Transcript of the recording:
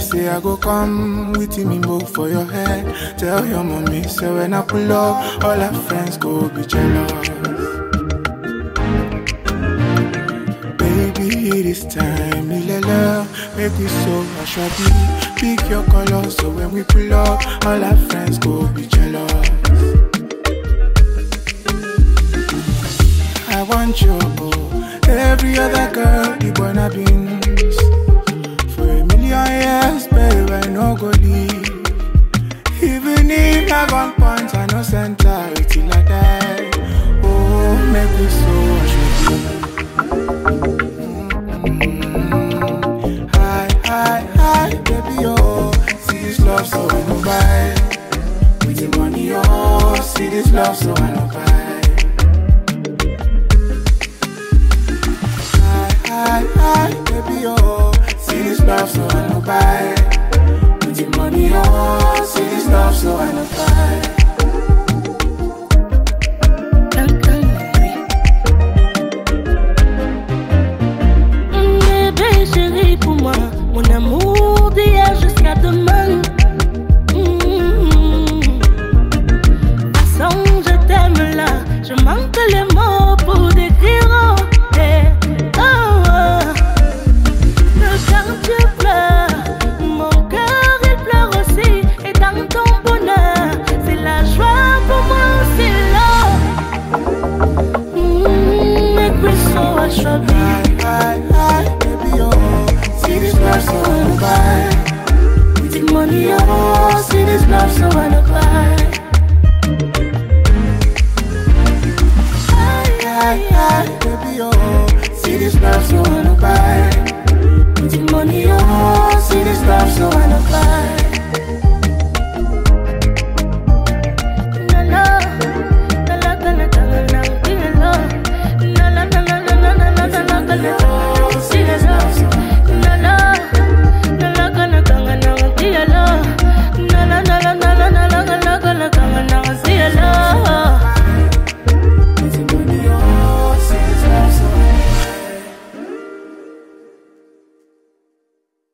say I go come with me move for your head. Tell your mommy, say when I pull up, all her friends go be jealous. Baby, this time, me love, make we so I Pick your color, so when we pull up, all our friends go be jealous. I want you, oh, every other girl, the wanna beans. For a million years, babe, I no go leave. Even if I gun points, I no center it till I die. Oh, make me so mm Hi, hi, hi, baby, oh, see this love, so I no buy. With the money, oh, see this love, so I no buy. Hi, hi, baby, oh, see this love, so I no buy. With the money, oh, see this love, so I no buy. Bébé chéri pour moi, mon amour d'hier jusqu'à demain. Mm. Façon, je t'aime là, je manque les mots pour décrire. Oh, eh, oh, oh. Que quand tu pleures, mon cœur il pleure aussi. Et dans ton bonheur, c'est la joie pour moi aussi là. Mm, make me so assured. Hi, hi, baby, oh, see this love, so I no buy. With the money, oh, see this love, so I no cry. Hi, hi, baby, oh, see this love, so I no buy. With the money, oh, see this love, so I no cry.